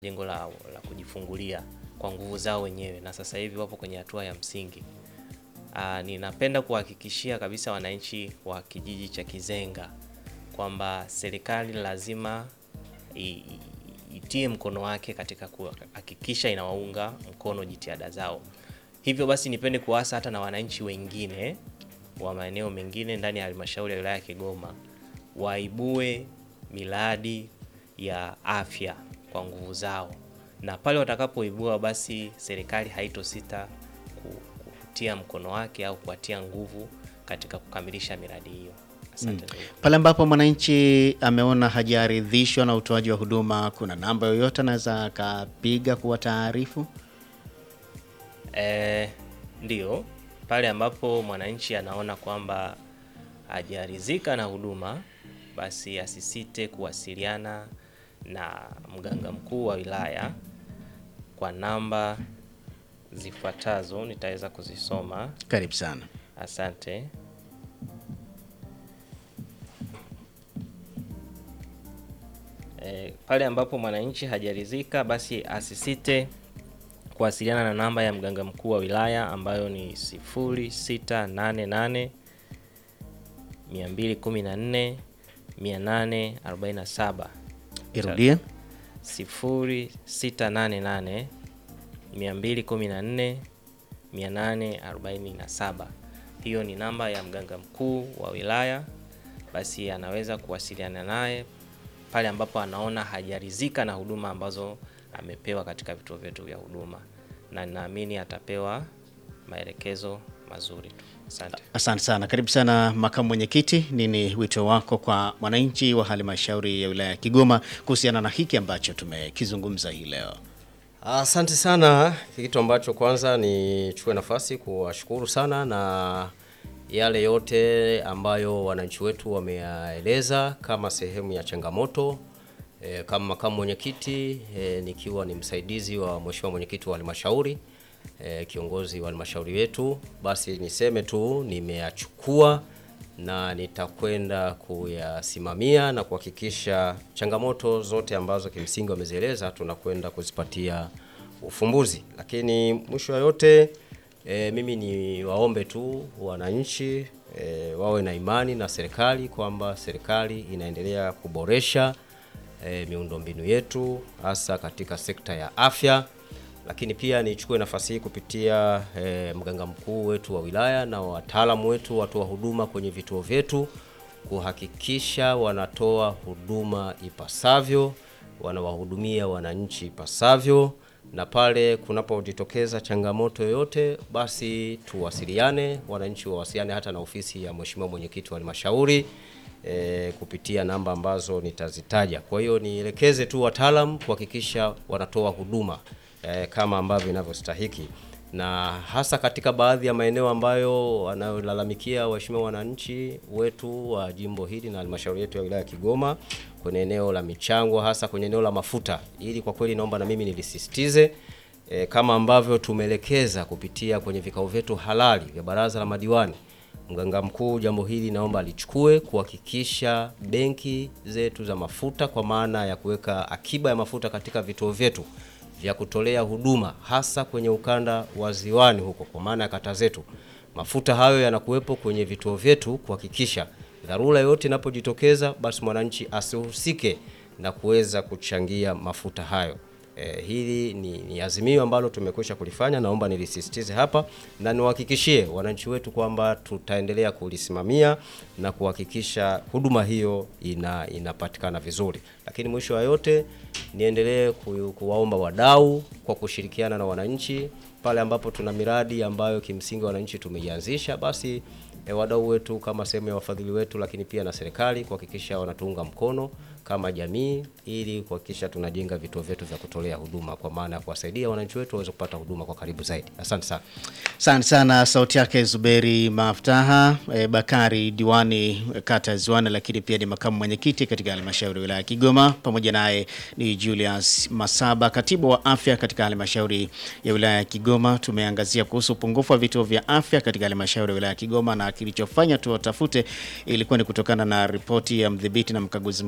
jengo la, la kujifungulia kwa nguvu zao wenyewe, na sasa hivi wapo kwenye hatua ya msingi. Aa, ninapenda kuhakikishia kabisa wananchi wa kijiji cha Kizenga kwamba serikali lazima i- i- itie mkono wake katika kuhakikisha inawaunga mkono jitihada zao. Hivyo basi, nipende kuasa hata na wananchi wengine wa maeneo mengine ndani ya halmashauri ya wilaya ya Kigoma waibue miradi ya afya kwa nguvu zao, na pale watakapoibua, basi serikali haitosita ku- kutia mkono wake au kuwatia nguvu katika kukamilisha miradi hiyo. Asante ndugu. Pale ambapo mwananchi ameona hajaridhishwa na utoaji wa huduma, kuna namba yoyote anaweza akapiga kuwa taarifu? Eh, ndio pale ambapo mwananchi anaona kwamba hajaridhika na huduma, basi asisite kuwasiliana na mganga mkuu wa wilaya kwa namba zifuatazo, nitaweza kuzisoma. Karibu sana. Asante. E, pale ambapo mwananchi hajaridhika basi asisite kuwasiliana na namba ya mganga mkuu wa wilaya ambayo ni 0688 214 847 Irudie. 0688 214 847. Hiyo ni namba ya mganga mkuu wa wilaya, basi anaweza kuwasiliana naye pale ambapo anaona hajaridhika na huduma ambazo amepewa katika vituo vyetu vya huduma, na ninaamini atapewa maelekezo mazuri tu. Asante. Asante sana. Karibu sana makamu mwenyekiti, nini wito wako kwa mwananchi wa halmashauri ya wilaya ya Kigoma kuhusiana na hiki ambacho tumekizungumza hii leo? Asante sana. Kitu ambacho kwanza nichukue nafasi kuwashukuru sana na yale yote ambayo wananchi wetu wameyaeleza kama sehemu ya changamoto e, kama makamu mwenyekiti e, nikiwa ni msaidizi wa mheshimiwa mwenyekiti wa halmashauri e, kiongozi wa halmashauri yetu, basi niseme tu nimeyachukua na nitakwenda kuyasimamia na kuhakikisha changamoto zote ambazo kimsingi wamezieleza tunakwenda kuzipatia ufumbuzi. Lakini mwisho wa yote e, mimi ni waombe tu wananchi e, wawe na imani na serikali kwamba serikali inaendelea kuboresha e, miundombinu yetu hasa katika sekta ya afya lakini pia nichukue nafasi hii kupitia eh, mganga mkuu wetu wa wilaya na wataalamu wetu watoa huduma kwenye vituo vyetu kuhakikisha wanatoa huduma ipasavyo, wanawahudumia wananchi ipasavyo, na pale kunapojitokeza changamoto yoyote, basi tuwasiliane, wananchi wawasiliane hata na ofisi ya mheshimiwa mwenyekiti wa halmashauri e, kupitia namba ambazo nitazitaja. Kwa hiyo nielekeze tu wataalam kuhakikisha wanatoa huduma e, kama ambavyo inavyostahiki, na hasa katika baadhi ya maeneo ambayo wanayolalamikia waheshimiwa wananchi wetu wa jimbo hili na halmashauri yetu ya wilaya ya Kigoma kwenye eneo la michango, hasa kwenye eneo la mafuta. Ili kwa kweli naomba na mimi nilisisitize e, kama ambavyo tumeelekeza kupitia kwenye vikao vyetu halali vya baraza la madiwani Mganga mkuu jambo hili naomba alichukue kuhakikisha benki zetu za mafuta kwa maana ya kuweka akiba ya mafuta katika vituo vyetu vya kutolea huduma hasa kwenye ukanda wa ziwani huko, kwa maana ya kata zetu, mafuta hayo yanakuwepo kwenye vituo vyetu kuhakikisha dharura yoyote inapojitokeza, basi mwananchi asihusike na kuweza kuchangia mafuta hayo. Eh, hili ni, ni azimio ambalo tumekwisha kulifanya, naomba nilisisitize hapa na niwahakikishie wananchi wetu kwamba tutaendelea kulisimamia na kuhakikisha huduma hiyo ina, inapatikana vizuri. Lakini mwisho wa yote niendelee ku, kuwaomba wadau kwa kushirikiana na wananchi pale ambapo tuna miradi ambayo kimsingi wananchi tumeianzisha, basi e, wadau wetu kama sehemu ya wafadhili wetu, lakini pia na serikali kuhakikisha wanatuunga mkono kama jamii, ili kuhakikisha tunajenga vituo vyetu vya kutolea huduma kwa maana ya kuwasaidia wananchi wetu waweze kupata huduma kwa karibu zaidi. Asante sana. Asante sana. Sauti yake Zuberi Maftaha e, Bakari, diwani e, kata ya Ziwani, lakini pia ni makamu mwenyekiti katika halmashauri ya wilaya ya Kigoma. Pamoja naye ni Julius Masaba, katibu wa afya katika halmashauri ya wilaya ya Kigoma. Tumeangazia kuhusu upungufu wa vituo vya afya katika halmashauri ya wilaya ya Kigoma, na kilichofanya tuwatafute ilikuwa ni kutokana na ripoti ya mdhibiti na mkaguzi mkuu wa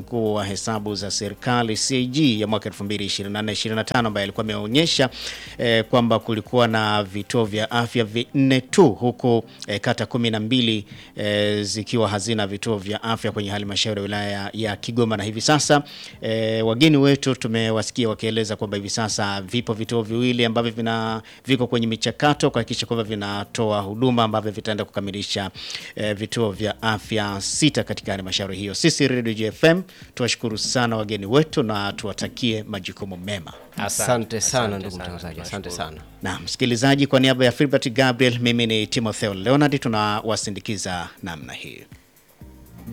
wa hesabu za serikali CAG ya mwaka 2024-2025 ambaye alikuwa ameonyesha eh, kwamba kulikuwa na vituo vya afya vinne tu huku eh, kata kumi na mbili eh, zikiwa hazina vituo vya afya kwenye halmashauri ya wilaya ya Kigoma, na hivi sasa eh, wageni wetu tumewasikia wakieleza kwamba hivi sasa vipo vituo viwili ambavyo vina viko kwenye michakato kuhakikisha kwamba vinatoa huduma ambavyo vitaenda kukamilisha eh, vituo vya afya sita katika halmashauri hiyo. Sisi Radio JFM tuwashukuru sana wageni wetu na tuwatakie majukumu mema. Asante sana Asante ndugu sana, mtangazaji, asante tunashukuru. sana. Na msikilizaji, kwa niaba ya Filbert Gabriel, mimi ni Timotheo Leonard, tunawasindikiza namna hii.